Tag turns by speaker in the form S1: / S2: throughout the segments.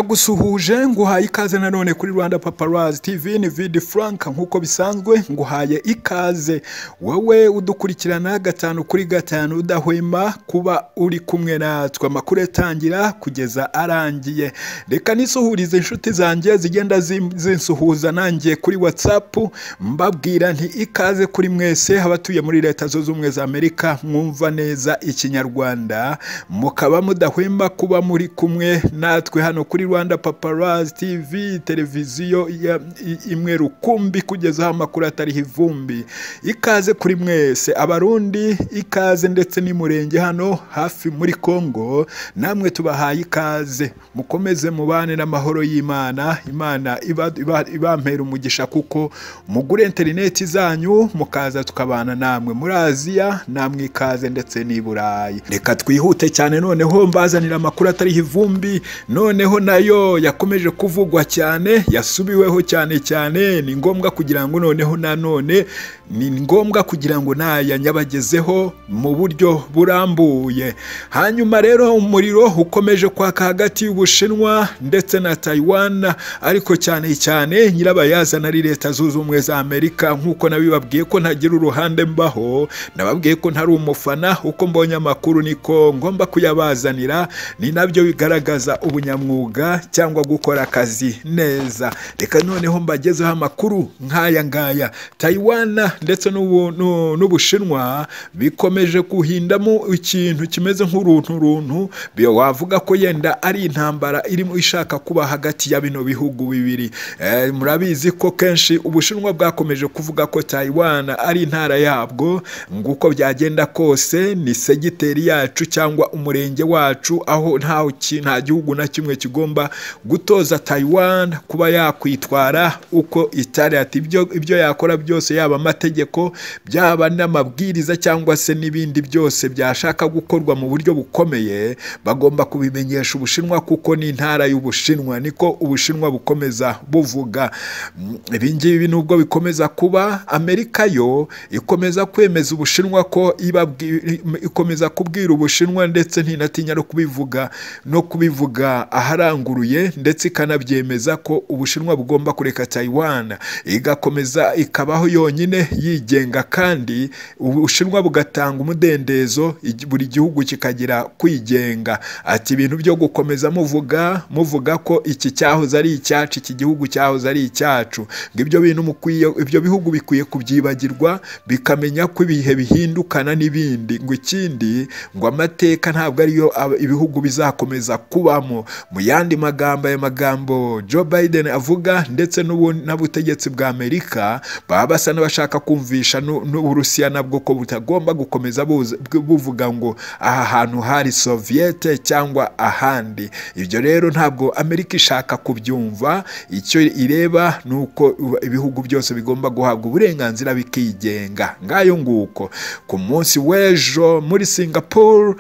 S1: ndagusuhuje nguhaye ikaze nanone kuri rwanda paparazi tv ni vidi frank nk'uko bisanzwe nguhaye ikaze wowe udukurikirana gatanu kuri gatanu udahwema kuba uri kumwe natwe amakuru atangira kugeza arangiye reka nisuhurize inshuti zanjye zigenda zim- zinsuhuza nangiye kuri watsapu mbabwira nti ikaze kuri mwese abatuye muri leta zunze ubumwe za amerika mwumva neza ikinyarwanda mukaba mudahwema kuba muri kumwe natwe hano kuri rwanda paparazi tv televiziyo ya- i- imwe rukumbi kugeza aho amakuru atariho ivumbi ikaze kuri mwese abarundi ikaze ndetse n'imurenge hano hafi muri kongo namwe tubahaye ikaze mukomeze mubane n'amahoro y'imana imana iba- iba- ibampera umugisha kuko mugure interineti zanyu mukaza tukabana namwe muri aziya namwe ikaze ndetse n'i burayi reka twihute cyane noneho mbazanira amakuru atariho ivumbi noneho nayo yakomeje kuvugwa cyane yasubiweho cyane cyane ni ngombwa kugira ngo noneho nanone ni ngombwa kugira ngo nayanyabagezeho mu buryo burambuye hanyuma rero umuriro ukomeje kwaka hagati y'ubushinwa ndetse na taiwan ariko cyane cyane nyirabayazana ari leta zunze ubumwe za amerika nk'uko nabibabwiye ko ntagira uruhande mbaho nababwiye ko ntari umufana uko mbonye amakuru niko ngomba kuyabazanira ni nabyo bigaragaza ubunyamwuga cyangwa gukora akazi neza reka noneho mbagezeho amakuru nk'aya ngaya taiwan ndetse n'ubu- n'u- n'ubushinwa bikomeje kuhindamo ikintu kimeze nk'urunturuntu bi- wavuga ko yenda ari intambara irimo ishaka kuba hagati ya bino bihugu bibiri Eh, murabizi ko kenshi ubushinwa bwakomeje kuvuga ko taiwan ari intara yabwo nguko byagenda kose ni segiteri yacu cyangwa umurenge wacu aho nta ki- nta gihugu na kimwe kigomba gutoza taiwan kuba yakwitwara uko itari ati ibyo ibyo yakora byose yaba amategeko byaba n'amabwiriza cyangwa se n'ibindi byose byashaka gukorwa mu buryo bukomeye bagomba kubimenyesha ubushinwa kuko ni intara y'ubushinwa niko ubushinwa bukomeza buvuga Mm, ibi ngibi nubwo bikomeza kuba amerika yo ikomeza kwemeza ubushinwa ko ibabwi- ikomeza kubwira ubushinwa ndetse ntinatinya no kubivuga no kubivuga aharanguruye ndetse ikanabyemeza ko ubushinwa bugomba kureka taiwan igakomeza ikabaho yonyine yigenga kandi ubushinwa bugatanga umudendezo igi- buri gihugu kikagira kwigenga ati ibintu byo gukomeza muvuga muvuga ko iki cyahoze ari icyacu iki gihugu cyahoze ari icyacu ngo ibyo bintu mukwiye ibyo bihugu bikwiye kubyibagirwa bikamenya ko ibihe bihindukana n'ibindi ngo ikindi ngo amateka ntabwo ariyo aba- ibihugu bizakomeza kubamo mu yandi magambo aya magambo Joe Biden avuga ndetse n'ubu- n'ubutegetsi bwa Amerika baba basa n'abashaka kumvisha n'u- n'Uburusiya nabwo ko butagomba gukomeza buza- buvuga ngo aha hantu hari Soviete cyangwa ahandi ibyo rero ntabwo Amerika ishaka kubyumva icyo ireba ni uko ibihugu byose bigomba guhabwa uburenganzira bikigenga ngayo nguko ku munsi w'ejo muri Singapore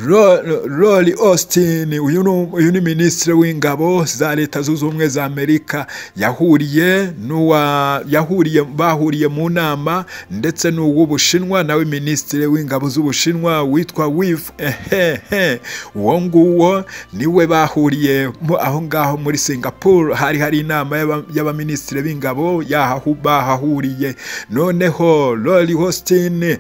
S1: Ro- Rory Austin uyu ni uyu ni minisitiri w'ingabo za leta zunze ubumwe za Amerika yahuriye n'uwa yahuriye bahuriye mu nama ndetse n'uw'Ubushinwa nawe minisitiri w'ingabo z'Ubushinwa witwa Wif ehehe uwo nguwo niwe bahuriye mu- aho ngaho muri Singapore hari hari inama y'aba- y'abaminisitiri b'ingabo yahahu bahahuriye noneho Rory Austin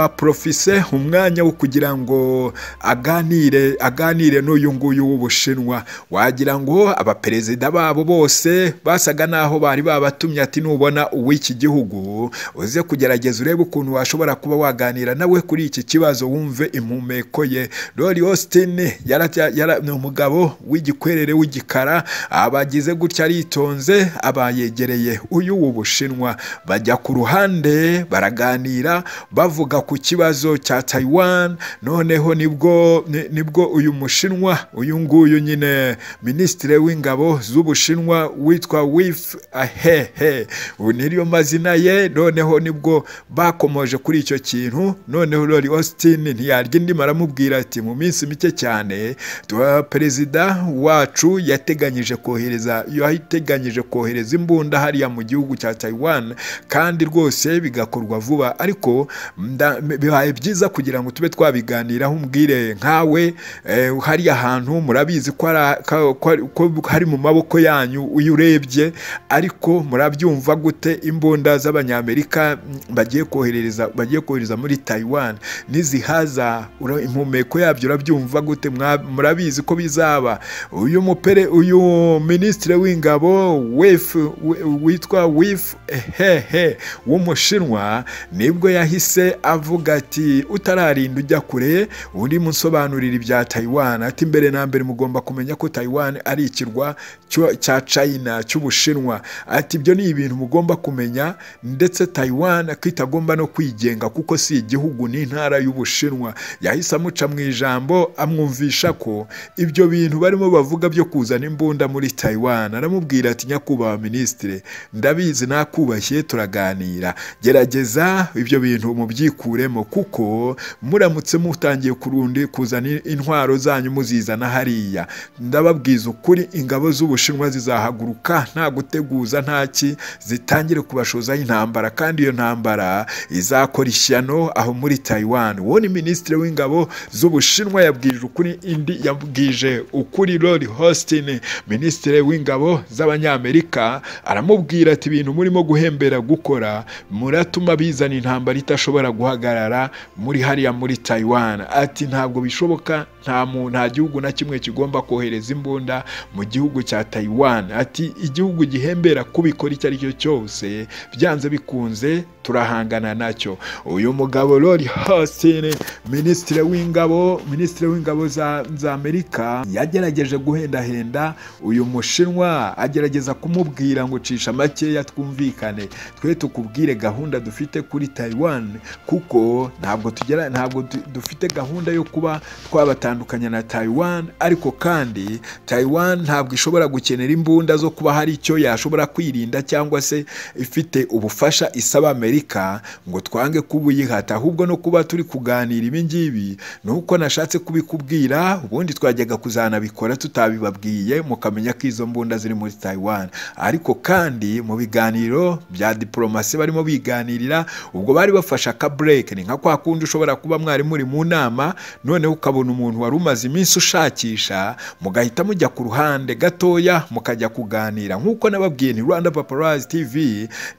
S1: abaprofise umwanya wo kugira ngo aganire aganire n'uyu nguyu w'ubushinwa wagira ngo abaperezida babo bose basaga n'aho bari babatumye ati nubona uw'iki gihugu uze kugerageza urebe ukuntu washobora kuba waganira nawe kuri iki kibazo wumve impumeko ye Rory Austin yara- yara- ni umugabo w'igikwerere w'igikara abagize gutya aritonze abayegereye uyu w'ubushinwa bajya ku ruhande baraganira bavuga ku kibazo cya Taiwan noneho nibwo ni- nibwo uyu mushinwa uyu nguyu nyine minisitiri w'ingabo z'ubushinwa witwa Wif ahehe ubu niriyo mazina ye noneho nibwo bakomoje kuri icyo kintu noneho Rory Austin ntiyarya indimi aramubwira ati mu minsi mike cyane tuba- perezida wacu yateganyije kohereza yateganyije kohereza imbunda hariya mu gihugu cya Taiwan kandi rwose bigakorwa vuba ariko nda- bibaye byiza kugira ngo tube twabiganiraho umbwire imirire nkawe eh, hari ahantu murabizi ko ari- ka- ko ari- ko hari mu maboko yanyu uyu urebye ariko murabyumva gute imbunda z'abanyamerika mm, bagiye koherereza bagiye kohereza muri Taiwan nizihaza ura- impumeko yabyo urabyumva gute Mwa- murabizi ko bizaba uyu mupere uyu minisitiri w'ingabo wif wi- witwa wif hehe w'umushinwa nibwo yahise avuga ati utararinda ujya kure undi musobanurira ibya Taiwan ati mbere na mbere mugomba kumenya ko Taiwan ari ikirwa cyo- cya China cy'ubushinwa ati ibyo ni ibintu mugomba kumenya ndetse Taiwan ko itagomba no kwigenga kuko si igihugu ni intara y'ubushinwa yahise amuca mu ijambo amwumvisha ko ibyo bintu barimo bavuga byo kuzana imbunda muri Taiwan aramubwira ati nyakubahwa minisitire ndabizi nakubashye turaganira gerageza ibyo bintu mubyikuremo kuko muramutse mutangiye kurundi kuzana intwaro zanyu muzizana hariya ndababwiza ukuri ingabo z'ubushinwa zizahaguruka nta guteguza nta ki zitangire kubashozaho intambara kandi iyo ntambara izakora ishyano aho muri Taiwan uwo ni minisitiri w'ingabo z'ubushinwa yabwirije ukuri indi yabwije ukuri Lord Austin minisitiri w'ingabo z'abanyamerika aramubwira ati ibintu murimo guhembera gukora muratuma bizana intambara itashobora guhagarara muri hariya muri Taiwan ati ntabwo bishoboka nta mu nta gihugu na kimwe kigomba kohereza imbunda mu gihugu cya Taiwan ati igihugu gihembera kubikora icyo ari cyo cyose byanze bikunze turahangana nacyo uyu mugabo Lord Austin minisitiri w'ingabo minisitiri w'ingabo za, za amerika yagerageje guhendahenda uyu mushinwa agerageza kumubwira ngo cisha makeya twumvikane twe tukubwire gahunda dufite kuri taiwan kuko ntabwo tugera ntabwo du- dufite gahunda yo kuba twabatandukanya na taiwan ariko kandi taiwan ntabwo ishobora gukenera imbunda zo kuba hari icyo yashobora kwirinda cyangwa se ifite ubufasha isaba amerika ngo twange kubuyihata ahubwo no kuba turi kuganira ibi ngibi ni uko nashatse kubikubwira ubundi twajyaga kuzanabikora tutabibabwiye mukamenya ko izo mbunda ziri muri Taiwan ariko kandi mu biganiro bya diplomasi barimo biganirira ubwo bari bafashe aka break ni nka kwa kundi ushobora kuba mwari muri mu nama noneho ukabona umuntu wari umaze iminsi ushakisha mugahita mujya ku ruhande gatoya mukajya kuganira nk'uko nababwiye ni Rwanda Paparazzi TV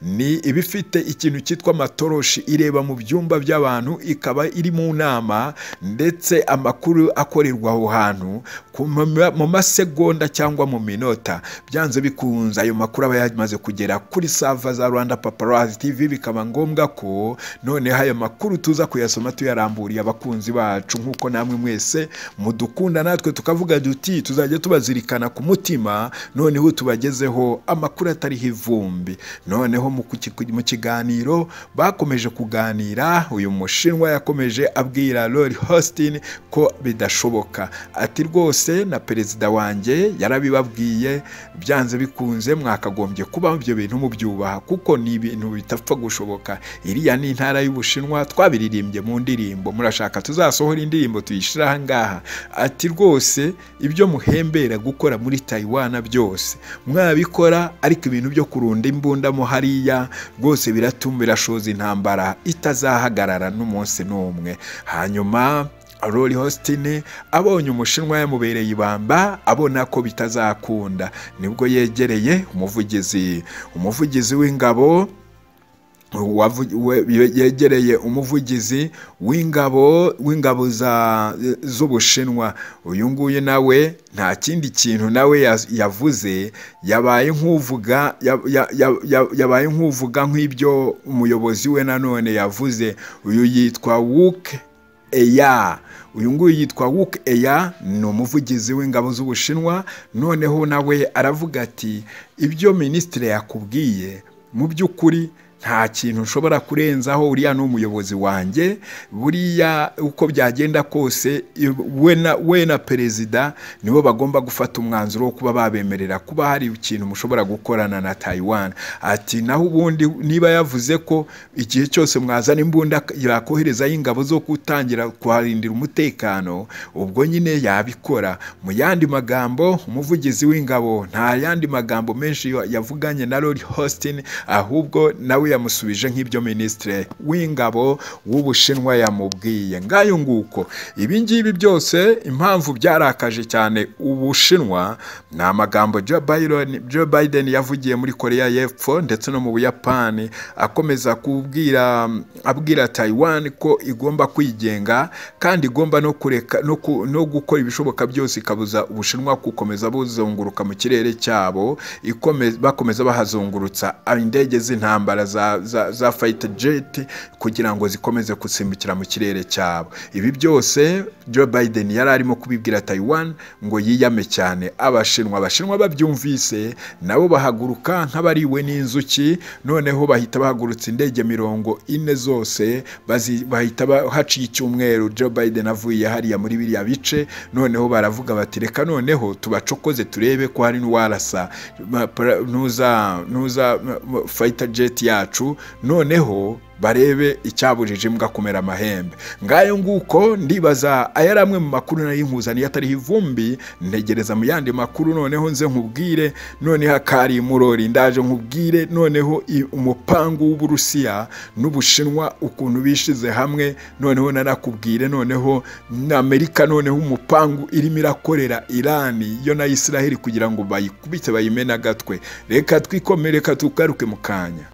S1: ni ibifite ikintu cyitwa amatoroshi ireba mu byumba by'abantu ikaba iri mu nama ndetse amakuru akorerwa aho hantu ku ma- mu masegonda cyangwa mu minota byanze bikunze ayo makuru aba yamaze kugera kuri sava za Rwanda Paparazzi TV bikaba ngombwa ko noneho ayo makuru tuza kuyasoma tuyaramburiye abakunzi bacu nk'uko namwe mwese mudukunda natwe tukavuga duti tuzajya tubazirikana ku mutima noneho tubagezeho amakuru atariho ivumbi noneho mu kuki- mu kiganiro bakomeje kuganira uyu mushinwa yakomeje abwira Lori Austin ko bidashoboka ati rwose na perezida wanjye yarabibabwiye byanze bikunze mwakagombye kuba ibyo bintu mubyubaha kuko ni ibintu bitapfa gushoboka iriya ni intara y'ubushinwa twabiririmbye mu ndirimbo murashaka tuzasohora indirimbo tuyishyira aha ngaha ati rwose ibyo muhembera gukora muri Taiwan byose mwabikora ariko ibintu byo kurunda imbunda mo hariya rwose biratuma birashoza intambara itazahagarara n'umunsi n'umwe hanyuma Rory Hostin abonye umushinwa yamubereye ibamba abona ko bitazakunda nibwo yegereye umuvugizi umuvugizi w'ingabo wavu- we- yegereye umuvugizi w'ingabo w'ingabo za- z'ubushinwa uyu nguyu nawe nta kindi kintu nawe yas- yavuze yabaye nk'uvuga ya- ya- ya- ya- yabaye nk'uvuga nk'ibyo umuyobozi we nanone yavuze uyu yitwa Wook Eya uyu nguyu yitwa Wook Eya ni umuvugizi w'ingabo z'ubushinwa noneho nawe aravuga ati ibyo minisitiri yakubwiye mu by'ukuri nta kintu nshobora kurenzaho uriya ni umuyobozi wanjye buriya uko byagenda kose iyo- we na- we na perezida nibo bagomba gufata umwanzuro wo kuba babemerera kuba hari ikintu mushobora gukorana na Taiwan ati naho ubundi niba yavuze ko igihe cyose mwazana imbunda yakoherezayo ingabo zo gutangira kuharindira umutekano ubwo nyine yabikora mu yandi magambo umuvugizi w'ingabo nta yandi magambo menshi yavuganye na Lord Austin ahubwo nawe yamusubije nk'ibyo minisitiri w'ingabo w'ubushinwa yamubwiye ngayo nguko ibi ngibi byose impamvu byarakaje cyane ubushinwa ni amagambo Joe Biden, Joe Biden yavugiye muri koreya y'epfo ndetse no mu buyapani akomeza kubwira abwira Taiwan ko igomba kwigenga kandi igomba no kureka no, ku, no gukora ibishoboka byose ikabuza ubushinwa gukomeza buzunguruka mu kirere cyabo ikome- bakomeza bahazungurutsa indege z'intambara za, za, za fighter jet kugira ngo zikomeze gusimbukira mu kirere cyabo ibi byose Joe Biden yari arimo kubibwira Taiwan ngo yiyame cyane abashinwa abashinwa babyumvise nabo bahaguruka nk'abariwe n'inzuki noneho bahita bahagurutsa indege mirongo ine zose bazi- bahita ba- haciye icyumweru Joe Biden avuye hariya muri biriya bice noneho baravuga bati reka noneho tubacokoze turebe ko hari n'uwarasa ma- pra- nuza nuza ma- ma- fighter jet yacu noneho barebe icyabujije imbwa kumera amahembe ngayo nguko ndibaza aya ari amwe mu makuru nari nkuzaniye atariho ivumbi ntegereza mu yandi makuru noneho nze nkubwire noneho akari murori ndaje nkubwire noneho i- umupangu w'uburusiya n'ubushinwa ukuntu bishize hamwe noneho nanakubwire noneho na amerika noneho umupangu irimo irakorera irani yo na israheli kugira ngo bayikubite bayimene agatwe reka twikomere reka tugaruke mu kanya